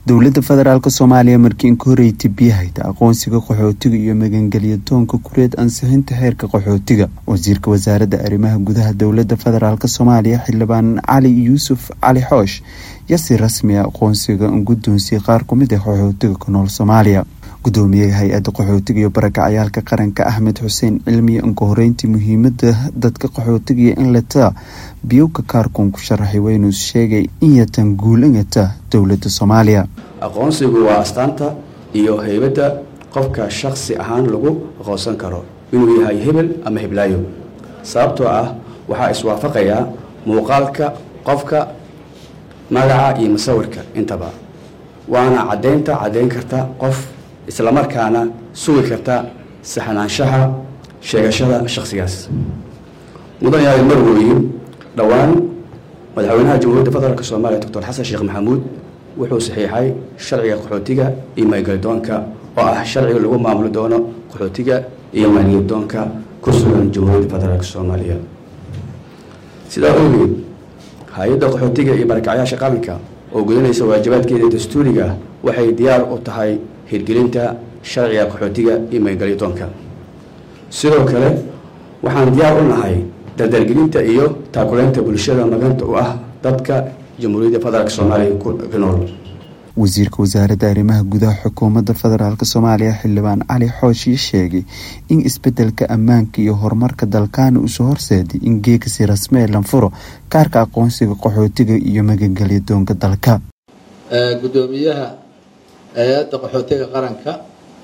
dowladda federaalk soomaaliya markii inka horreeytay biyahayta aqoonsiga qaxootiga iyo magangelya doonka kureed ansixinta xeerka qaxootiga wasiirka wasaaradda arrimaha gudaha dowladda federaalk soomaaliya xildhibaan cali yuusuf cali xoosh yaa si rasmi a aqoonsiga guddoonsiyay qaar kumid ah qaxootiga ku nool soomaaliya gudoomiyaha hay-adda qaxootiga iyo barakacayaalka qaranka axmed xuseen cilmiya inka horeyntii muhiimada dadka qaxootiga in lata biyowka kaarkun ku sharaxay waynuu sheegay in yatan guulingata dowladda soomaaliya aqoonsigu waa astaanta iyo heybadda qofka shaksi ahaan lagu aqoonsan karo inuu yahay hebel ama heblaayo sababtoo ah waxaa iswaafaqayaa muuqaalka qofka magaca iyo musawirka intaba waana caddaynta caddayn karta qof islamarkaana sugi karta saxnaanshaha sheegashada shakhsigaas mudan yahay marwooyin dhowaan madaxweynaha jamhuuriyadda federaalk soomaaliya doctor xasan sheekh maxamuud wuxuu saxiixay sharciga qaxootiga iyo maangelidoonka oo ah sharciga lagu maamuli doono qaxootiga iyo maangelidoonka ku sugan jamhuuriyadda federaalk soomaaliya sidaa ogeed hay-adda qaxootiga iyo barakacyaasha qaranka oo gudanaysa waajibaadkeeda dastuuriga waxay diyaar u tahay hirgelinta sharciga qaxootiga iyo maangelidoonka sidoo kale waxaan diyaar u nahay dardargelinta iyo taakuleynta bulshada maganta u ah dadka jamhuuriyadda federaalk soomaaliya ku nool wasiirka wasaaradda arrimaha gudaha xukuumadda federaalk soomaaliya xildhibaan cali xooshii sheegay in isbedelka ammaanka iyo horumarka dalkaana usoo horseeday in geegasi rasmee lanfuro kaarka aqoonsiga qaxootiga iyo magangelya doonka dalka gudoomiyaha hay-adda qaxootiga qaranka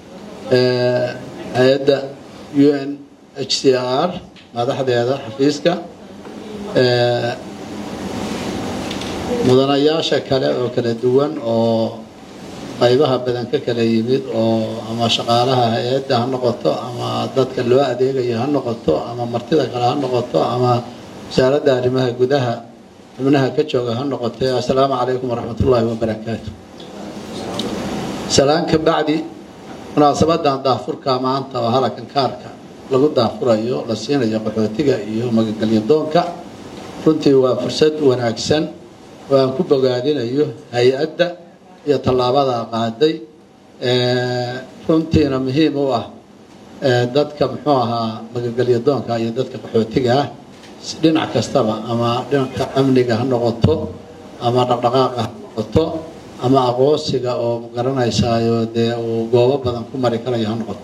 hay-adda u n h c r madaxdeeda xafiiska mudanayaasha kale oo kala duwan oo qaybaha badan ka kala yimid oo ama shaqaalaha hay-adda ha noqoto ama dadka loo adeegayo ha noqoto ama martida kale ha noqoto ama wasaaradda arrimaha gudaha xubnaha ka jooga ha noqotee assalaamu calaykum waraxmat ullaahi wabarakaatu salaan ka bacdi munaasabadan daafurka maanta oo halakan kaarka lagu daafurayo la siinayo qaxootiga iyo magangelyo doonka runtii waa fursad wanaagsan oo aan ku bogaadinayo hay-adda iyo tallaabada qaaday runtiina muhiim u ah dadka muxuu ahaa magangelyo doonka iyo dadka qaxootiga ah dhinac kastaba ama dhinanka amniga ha noqoto ama dhaqdhaqaaqa ha noqoto ama aqoonsiga oo magaranaysayo dee uu goobo badan ku mari karayo ha noqoto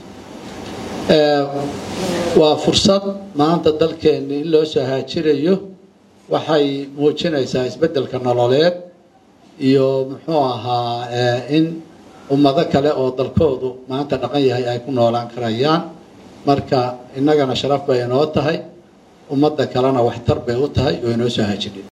waa fursad maanta dalkeenni in loo soo haajirayo waxay muujinaysaa isbeddelka nololeed iyo muxuu ahaa in ummado kale oo dalkoodu maanta dhaqan yahay ay ku noolaan karayaan marka innagana sharaf bay inoo tahay ummadda kalena waxtar bay u tahay oo inoo soo haajidhay